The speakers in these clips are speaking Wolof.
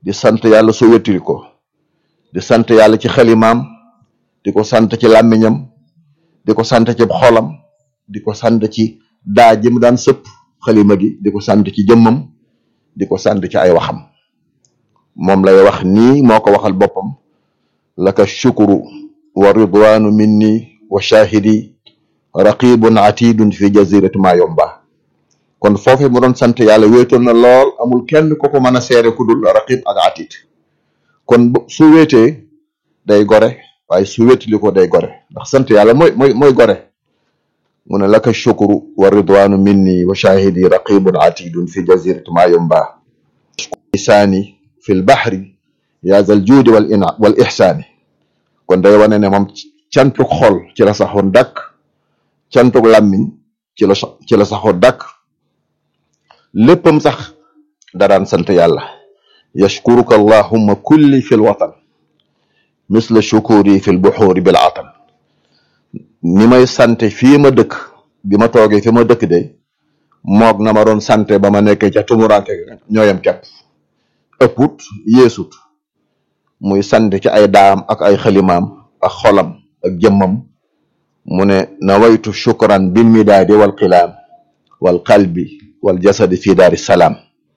di sant yàlla su wéttili ko di sant yàlla ci xalimaam di ko sant ci làmmiñam di ko sant ci xolam di ko sant ci daa ji mu daan sëpp xalima gi di ko sant ci jëmmam di ko sant ci ay waxam moom lay wax nii moo ko waxal boppam laka shukru wa ridwanu minni wa shahidi raqibun atidun fi jazirati ma yomba kon foofu mu doon sant yàlla wéetoon na lool amul kenn ko ko mën a seere ku dul raqib ak atid kon su wéetee day gore waaye su wéetali ko day gore ndax sant yàlla mooy mooy mooy gore mu ne laka shukru wa ridwanu minni wa shahidi raqibun atidun fi jazirati ma yomba lisaani fi lbahri yaa zal juudi wal ina wal ihsaani kon day wane ne moom cantuk xol ci la saxoon dàkk cantuk làmmiñ ci la ci la saxoon dàkk léppam sax daraan sant yàlla yashkuruka allahumma kulli fi lwatan misla shukuri fi lbuxuuri bil atan ni may sante fii ma dëkk bi ma toogee fi ma dëkk de moog na ma doon sante ba ma nekkee ca tumuranke ñooyam kepp ëpput yeesut muy sant ci ay daam ak ay xalimaam ak xolam ak jëmmam mu ne nawaytu shukran bil midaadi wal qilaam wal qalbi wal jasadi fi daari salaam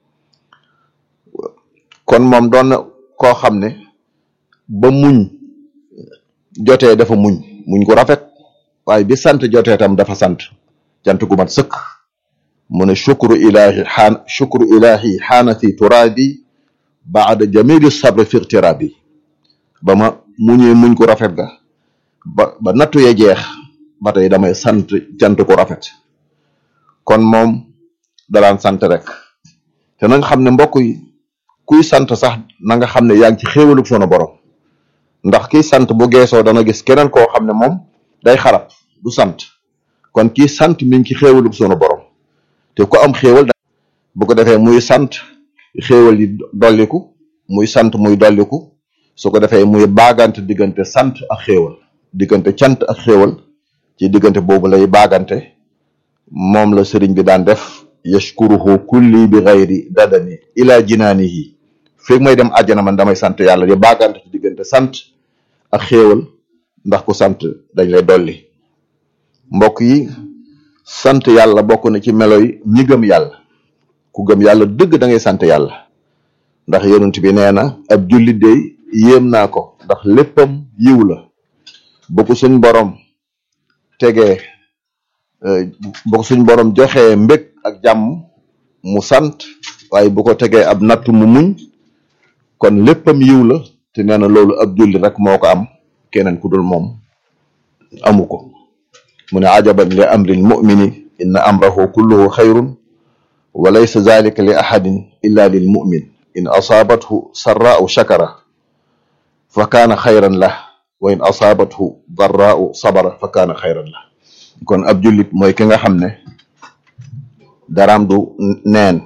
kon moom doon na koo xam ne ba muñ jotee dafa muñ muñ ko rafet waaye bi sant jotee tam dafa sant cant gu mat sëkk mu ne shukru ilahi xaan shukru ilahi xaana fi turaabi baada jamili sabri fi irtirabi ba ma muñee muñ ko rafet ga ba ba nattu ya jeex ba tey damay sant cant ko rafet kon moom dalaan sant rek te na nga xam ne mbokk yi kuy sant sax na nga xam ne yaa ngi ci xéewalug sunu borom ndax kiy sant bu geesoo dana gis keneen koo xam ne moom day xarab du sant kon kii sant mi ngi ci xéewalug sunu borom te ku am xéewal bu ko defee muy sant xéewal yi dolliku muy sant muy dolliku su ko defee muy baagante diggante sant ak xéewal diggante cant ak xéewal ci diggante boobu lay baagante moom la sëriñ bi daan def yashkuruhu kulli bi gayri dadani ila jinaanihi feeg may dem àjjana man damay sant yàlla di baagante ci diggante sant ak xéewal ndax ku sant dañ lay dolli mbokk yi sant yàlla bokk na ci melo yi ñi gëm yàlla ku gëm yàlla dëgg da ngay sant yàlla ndax yonent bi nee na ab jullit de yéem naa ko ndax léppam yiw la bu ko suñ borom tegee bu ko suñ borom joxee mbég ak jàmm mu sant waaye bu ko tegee ab natt mu muñ kon léppam yiw la te nee na loolu ab jullit rek moo ko am keneen ku dul moom amu ko mu ne ajaban li amril mumini inna amrahu kulluhu xayrun wa laysa zalika li ahadin illa lil mumin in asaabathu sarraau shakara fa kaana xayran lah wa in asaabathu darraau sabara fa kaana xayran lah kon ab jullit mooy ki nga xam ne daraam du neen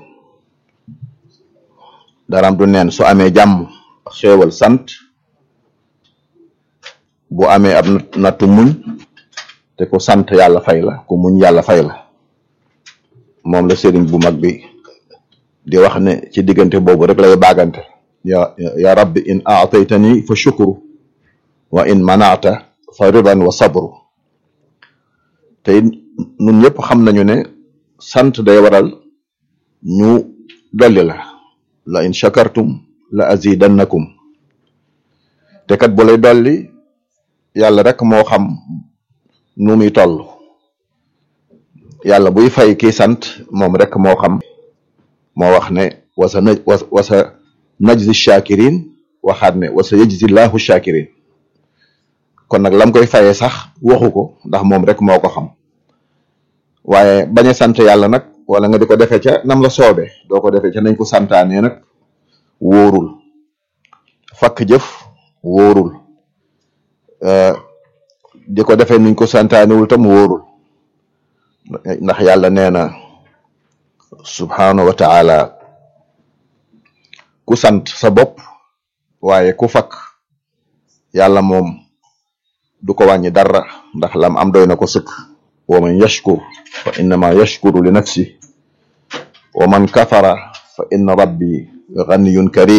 daraam du neen su amee jàmm xéewal sant bu amee ab nattu muñ te ku sant yàlla fay la ku muñ yàlla fay la moom la sëriñ bu mag bi di wax ne ci diggante boobu rek lay baagante ya ya rabbi in aataytani fa shukru wa in manaata fa ridan wa sabru te nun ñëpp xam nañu ne sant day waral ñu dolli la la in shakartum la azidannakum te kat bu lay dolli yàlla rek moo xam nu muy toll yàlla buy fay kii sant moom rek moo xam moo wax ne wasa na wasa najzi shakirin waxaat ne wasa yajzi llahu shakirin kon nag lam koy fayee sax waxu ko ndax moom rek moo ko xam waaye bañ a sant yàlla nag wala nga di ko defee ca nam la soobee doo ko defee ca nañ ko santaanee nag wóorul fakk jëf wóorul di ko defee nuñ ko santaanewul tam wóorul ndax yàlla nee na subhanahu wa taala ku sant sa bopp waaye ku fakk yàlla moom du ko wàññi dara ndax lam am doy na ko sëkk wa man yashkur fa innama yashkuru li nafsi wa man kafara fa inna rabbi ganiyun karim